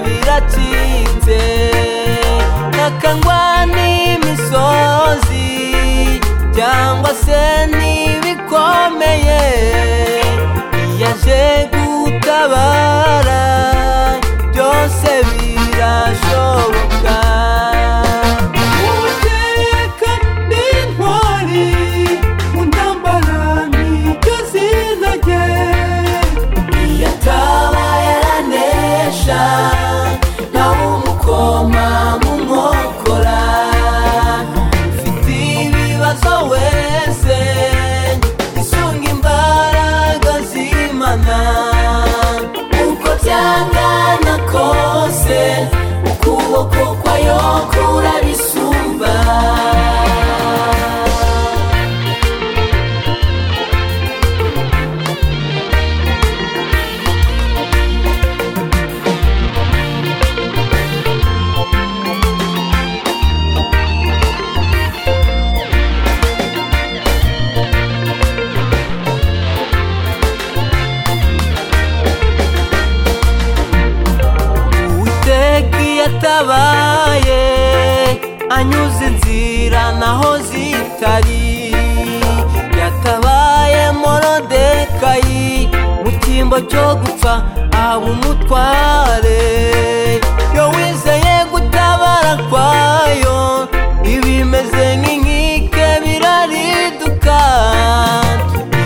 biracitse ntakangwa n'imisozi cyangwa se n'ibikomeye yaje gutabara byose birashoboka uwiteka ni intwari mu ntambara niryo zina rye iyo ataba yaranesha nawe umukoma mu nkokora mfite ibibazo wese isunga imbaraga z'imana uko byangana kose ukuboko kwayo kurabisumba uwiteka iyo atabaye anyuze inzira naho zitari yatabaye morodekayi mu cyimbo cyo gupfa aba umutware iyo wizeye gutabara kwayo ibimeze nk'inkike birariduka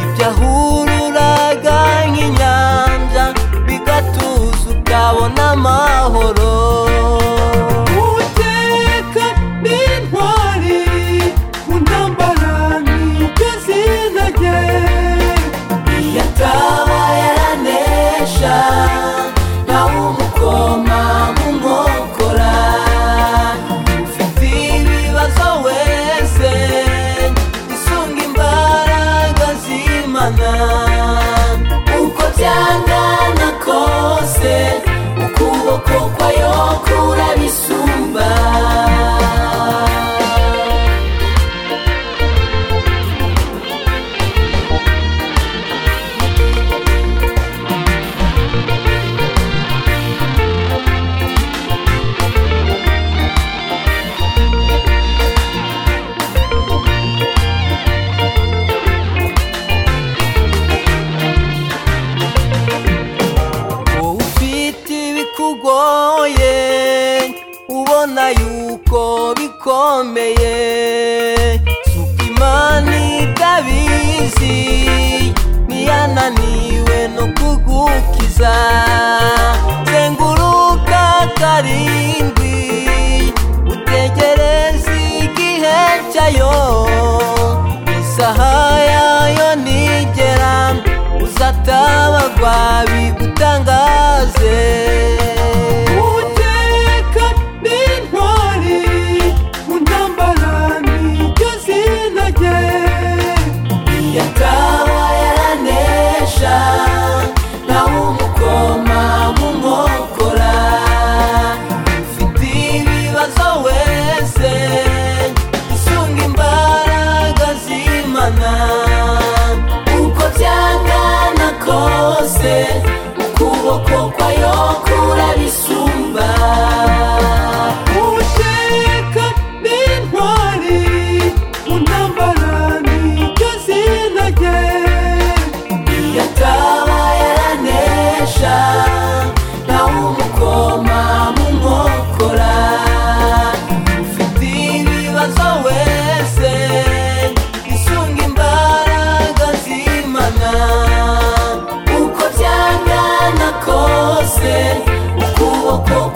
ibyo ahururaga nk'inyanja bigatuza ukabona amahoro uwiteka ni intwari mu ntambara niryo zina rye iyo ataba yaranesha nawe umukoma mu nkokora ufite ibibazo wese isunga imbaraga z'imana uko byangana kose ukuboko kwayo kurabisumba wowe ufite ibikugoye ubona yuko bikomeye suka imana itabizi ntiyananiwe no kugukiza zenguruka karindwi utegereze igihe cyayo isaha yayo nigera uzatabagwa bigutangaze uwiteka ni intwari mu ntambara niryo zina rye iyo ataba yaranesha nawe umukoma mu nkokora ufite ibibazo wese isunga imbaraga z'imana uko byangana kose ukuboko kwayo kurabisumba uwiteka ni intwari mu ntambara niryo zina rye iyo ataba yaranesha nawe umukoma mu nkokora ufite ibibazo wese isunga imbaraga z'imana uko byangana kose ukuboko